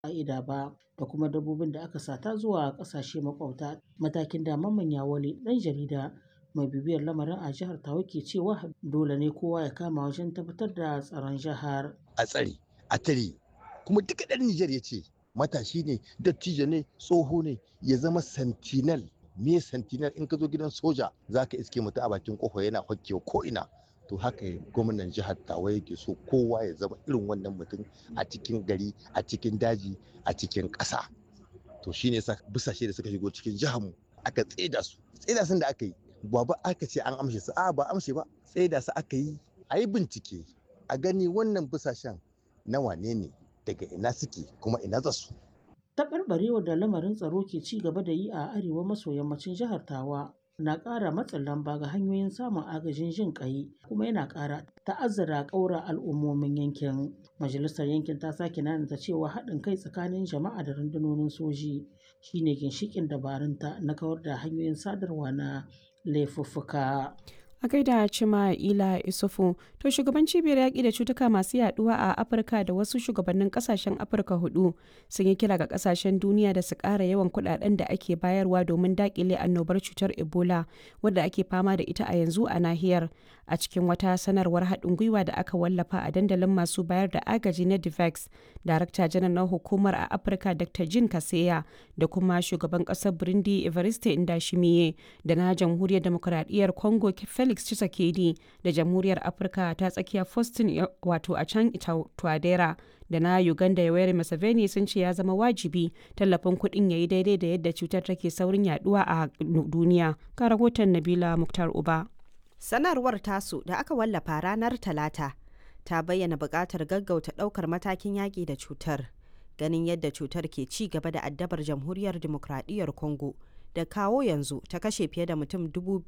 ƙa'ida ba da kuma dabbobin da aka sata zuwa ƙasashe maƙwabta. Matakin da Mamman Yawale, ɗan jarida mai bibiyar lamarin a jihar Tawa ke cewa dole ne kowa ya kama wajen tabbatar da tsaron jihar. A tsare, a tare, kuma duka ɗan Nijar ya ce matashi ne, dattijo ne, tsoho ne, ya zama sentinel. Me sentinel in ka zo gidan soja za ka iske mutum a bakin kofa yana hokkewa ko ina. To haka gwamnan jihar Tawa yake so kowa ya zama irin wannan mutum a cikin gari, a cikin daji, a cikin ƙasa. To shine yasa busashe da suka shigo cikin jihar mu aka tseda su. Tseda sun da aka yi ba ba aka ce an amshe su a ba amshe ba tseda su aka yi a yi bincike a gani wannan busashen na wane ne daga ina suke kuma ina za su. Taɓarɓarewar da lamarin tsaro ke ci gaba da yi a arewa maso yammacin jihar Tawa na ƙara matsin lamba ga hanyoyin samun agajin jin ƙai kuma yana ƙara ta'azzara ƙaura al'ummomin yankin. Majalisar yankin ta sake nanata cewa haɗin kai tsakanin jama'a da rundunonin soji shine ginshiƙin dabarunta na kawar da hanyoyin sadarwa na laifuffuka. a gaida cima ila isufu to shugaban cibiyar yaƙi da cutuka masu yaduwa a afirka da wasu shugabannin kasashen afirka hudu sun yi kira ga kasashen duniya da su ƙara yawan kuɗaɗen da ake bayarwa domin daƙile annobar cutar ebola wadda ake fama da ita a yanzu a nahiyar a cikin wata sanarwar haɗin gwiwa da aka wallafa a dandalin masu bayar da agaji na divex darakta janar na hukumar a afirka dr jin kaseya da kuma shugaban ƙasar burundi evariste indashimiye da na jamhuriyar demokuraɗiyyar congo felix Tshisekedi da jamhuriyar afirka ta tsakiya faustin wato a can twadera da na uganda yoweri museveni sun ce ya zama wajibi tallafin kuɗin ya yi daidai da yadda cutar take saurin yaduwa a duniya ka rahoton nabila muktar uba sanarwar tasu da aka wallafa ranar talata ta bayyana buƙatar gaggauta ɗaukar matakin yaƙi da cutar ganin yadda cutar ke ci gaba da addabar jamhuriyar demokradiyyar congo da kawo yanzu ta kashe fiye da mutum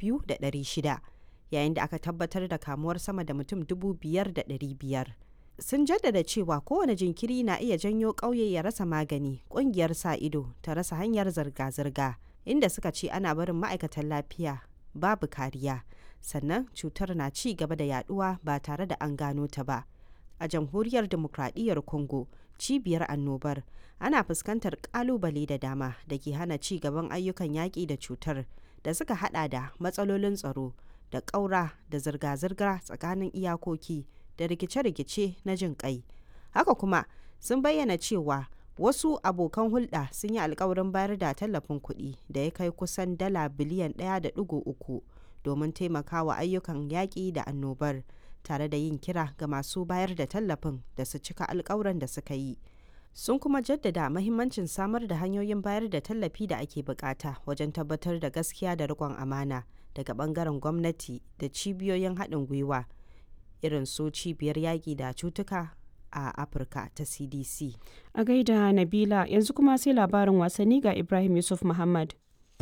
2,600 yayin da aka tabbatar da kamuwar sama da mutum 5,500 sun jaddada cewa kowane jinkiri na iya janyo ƙauye ya rasa magani ƙungiyar sa ido ta rasa hanyar zirga-zirga inda suka ce ana barin ma'aikatan lafiya babu kariya sannan cutar na ci gaba da yaduwa ba tare da an gano ta ba a jamhuriyar demokradiyyar congo cibiyar annobar ana fuskantar kalubale da dama da ke hana ci gaban ayyukan yaƙi da cutar da suka hada da matsalolin tsaro da ƙaura da zirga-zirga tsakanin iyakoki da rikice-rikice na jin ƙai haka kuma sun bayyana cewa wasu abokan hulɗa sun yi alkawarin bayar da tallafin kuɗi da ya kai kusan dala biliyan 1.3 domin taimakawa ayyukan yaƙi da annobar tare da yin kira ga masu bayar da tallafin da su cika alkawuran da suka yi sun kuma jaddada mahimmancin samar da hanyoyin bayar da tallafi da ake bukata wajen tabbatar da gaskiya da riƙon amana daga bangaren gwamnati da cibiyoyin haɗin gwiwa irin su cibiyar yaƙi da cutuka a afirka ta cdc a gaida nabila yanzu kuma sai labarin wasanni ga ibrahim yusuf muhammad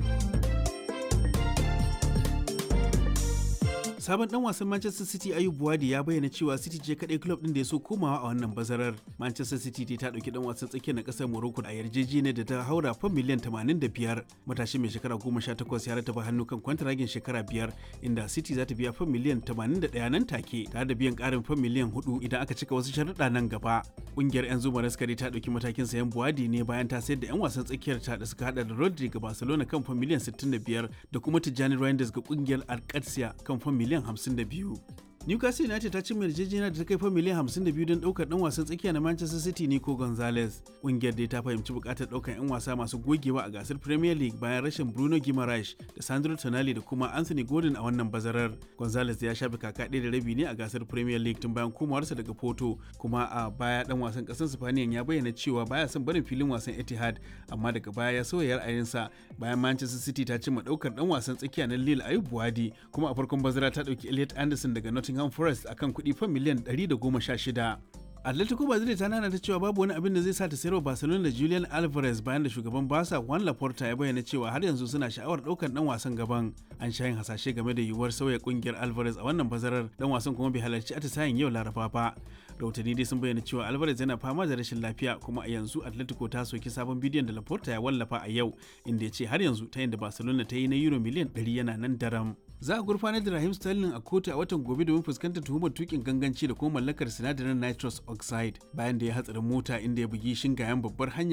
sabon dan wasan Manchester City Ayub Buwadi ya bayyana cewa City ce kadai club din da ya so komawa a wannan bazarar. Manchester City ta dauki dan wasan tsakiyar na kasar Morocco a yarjejeniyar da ta haura fam miliyan 85. Matashi mai shekara 18 ya rataba hannu kan kwantaragin shekara biyar inda City za ta biya fam miliyan 81 nan take tare da biyan karin fam miliyan 4 idan aka cika wasu sharuɗa nan gaba. Kungiyar 'yan zuma raskari ta dauki matakin sayan Buwadi ne bayan ta sayar da 'yan wasan tsakiyar ta da suka hada da Rodri ga Barcelona kan fam miliyan 65 da kuma Tijjani Reinders ga kungiyar Alcatia kan fam miliyan miliyan 52. Newcastle United ta cimma yarjejeniya da ta kai fa miliyan 52 don daukar dan wasan tsakiya na Manchester City Nico Gonzalez. Kungiyar dai ta fahimci bukatar daukar 'yan wasa masu gogewa a gasar Premier League bayan rashin Bruno Guimaraes da Sandro Tonali da kuma Anthony Gordon a wannan bazarar. Gonzalez ya shafe kaka ɗaya da rabi ne a gasar Premier League tun bayan komawarsa daga Porto, kuma a baya dan wasan ƙasar Spaniya ya bayyana cewa baya son barin filin wasan Etihad, amma daga baya ya sauya ra'ayinsa bayan Manchester City ta cimma daukar dan wasan tsakiya na Lille Ayub Buwadi, kuma a farkon bazara ta dauki Elliot Anderson daga Nottingham Nottingham Forest akan kuɗi fan miliyan 116. Atletico Madrid ta nana ta cewa babu wani abin da zai sa ta sayarwa Barcelona da Julian Alvarez bayan da shugaban Barca Juan Laporta ya bayyana cewa har yanzu suna sha'awar ɗaukar dan wasan gaban. An sha yin hasashe game da yiwuwar sauya kungiyar Alvarez a wannan bazarar dan wasan kuma bai halarci atisayen yau Laraba ba. Rahotanni dai sun bayyana cewa Alvarez yana fama da rashin lafiya kuma a yanzu Atletico ta soki sabon bidiyon da Laporta ya wallafa a yau inda ya ce har yanzu ta yin da Barcelona ta yi na euro miliyan 100 yana nan daram. za a gurfanar da Rahim Sterling a kotu a watan gobe domin fuskantar tuhumar tukin ganganci da kuma mallakar sinadarin nitrous oxide bayan da ya hatsarin mota inda ya bugi shingayen babbar hanya